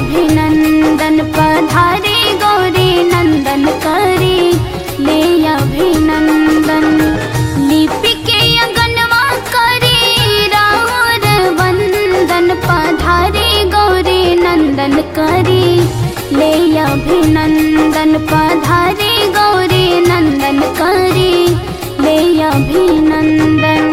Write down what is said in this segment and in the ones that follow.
अभिनंदन पधारे गौरी नंदन करे ले अभिनंदन लिपि के अंगनवा करे राहुर वंदन पधारे गौरी नंदन करे ले अभिनंदन पधारे गौरी नंदन करे ले अभिनंदन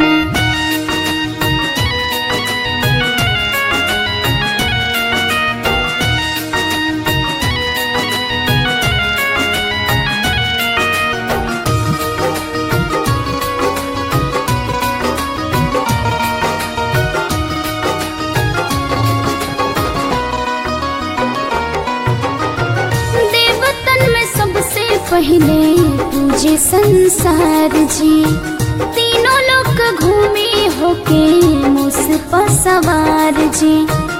देवतन में सबसे पहले पूजे संसार जी तीनों लोग घूमे होके मुस पर सवार जी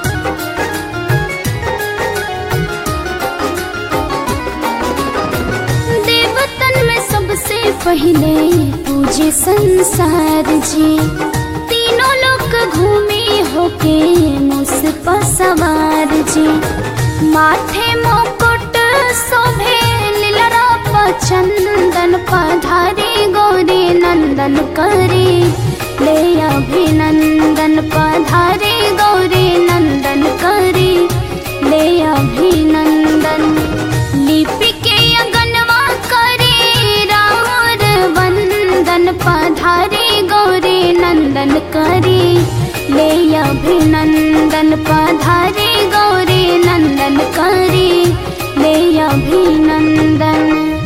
देवतन में सबसे पहले पूजे संसार जी तीनों लोग घूमे होके मुस पर सवार जी माथे मुकुट शोभे लीलरा चंदन पधारे गौरी नंदन करे ले अभिनंदन पधारे गौरी नंदन करे ले अभिनंदन लिपि के अंगनवा करे राहुर वंदन पधारे गौरी नंदन करे ले अभिनंदन पधारे गौरी नंदन करे ले अभिनंदन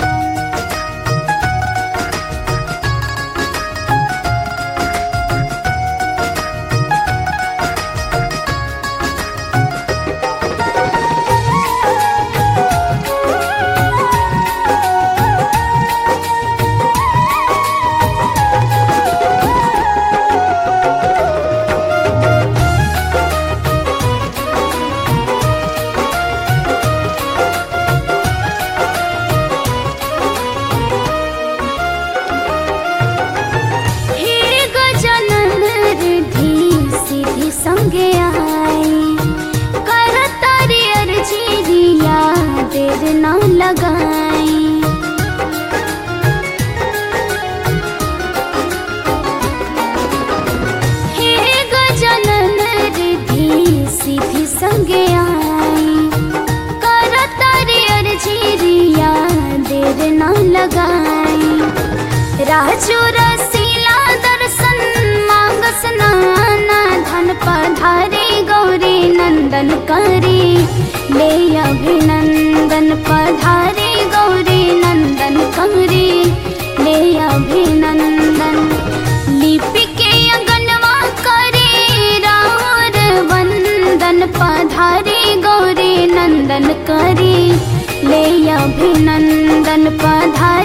हे गजानन रिद्धि सिद्धि संगे आई कर तारी अर्जी रिया देर न लगाई हे गजानन रिद्धि सिद्धि संगे आई कर तारी अर्जी रिया देर न लगाई राजू रसीला दर्शन मांग स्नाना धन पधारे गौरी नंदन करे ले अभिनंदन पधारे गौरी नंदन करे ले अभिनंदन लिपि के अंगनवा करे राहुर वंदन पधारे गौरी नंदन करे ले अभिनंदन पधारे